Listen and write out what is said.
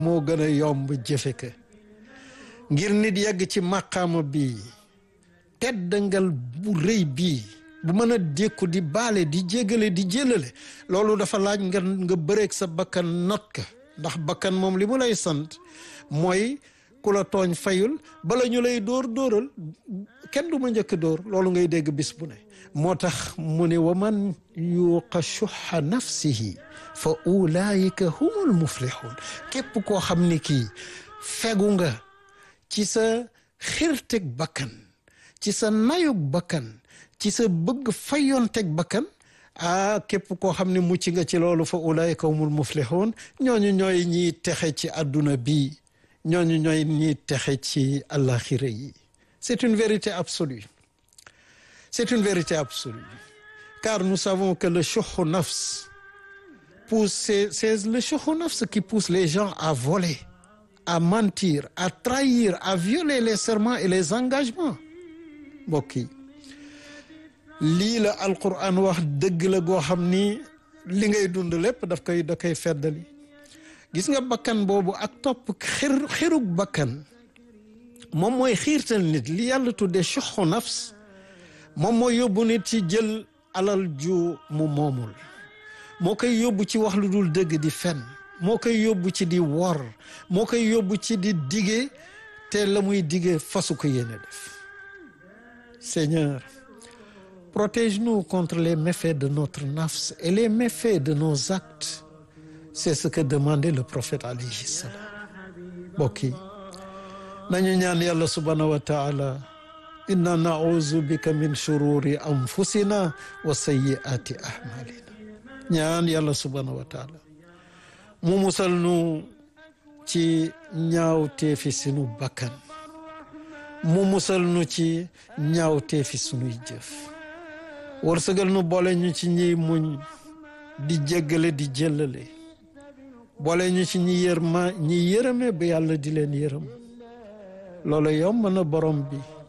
moo gën a yomb jëfe ka ngir nit yegg ci màqaama bi teddangal bu rëy bii bu mën a dékku di baale di jégale di jëlale loolu dafa laaj nga nga bëreeg sa bakkan not ka ndax bakkan moom li mu lay sant mooy ku la tooñ fayul bala ñu lay dóor dóoral kenn du ma njëkk dóor loolu ngay dégg bis bu ne moo tax mu ne wa man yuuqa shuxa nafsihi fa ulaayika humul muflixuun képp koo xam ni kii fegu nga ci sa xirteg bakkan ci sa nayug bakkan ci sa bëgg fayonteg bakkan ah képp koo xam ne mucc nga ci loolu fa ulaayika humul muflixuun ñooñu ñooy ñiy texe ci àdduna bi ñooñu ñooy ñiy texe ci àllaxira yi c'est une vérité absolue c'est une vérité absolue car nous savons que le shuhu nafs pousse c'est, c'est le shuhu nafs qui pousse les gens à voler à mentir à trahir à violer les serments et les engagements mbokk yi lii la alquran wax dëgg la goo xam ni li ngay dund lépp daf koy da koy feddali gis nga bakkan boobu ak topp xir xirug bakkan moom mooy xiirtal nit li yàlla tuddee shuhu nafs moom mooy yóbbu nit ci jël alal ju mu moomul moo koy yóbbu ci wax lu dul dëgg di fen moo koy yóbbu ci di wor moo koy yóbbu ci di dige te la muy dige fasu ko yéene def Seigneur protège-nous contre les méfaits de notre nafs et les méfaits de nos actes c'est ce que demandait le prophète alayhi salam mbokk yi nañu ñaan yàlla subhanahu wa taala inna nauzu bika min shururi anfusina wa sayyiati ahmalina ñaan yàlla subhanahu wa taala mu musal nu ci ñaawteefi sunu bakkan mu musal nu ci ñaawteefi sunuy jëf wërsëgal nu boole ñu ci ñiy muñ di jéggale di jëllale boole ñu ci ñi yërma ñi yërëme ba yàlla di leen yërëm loolu yomb na borom bi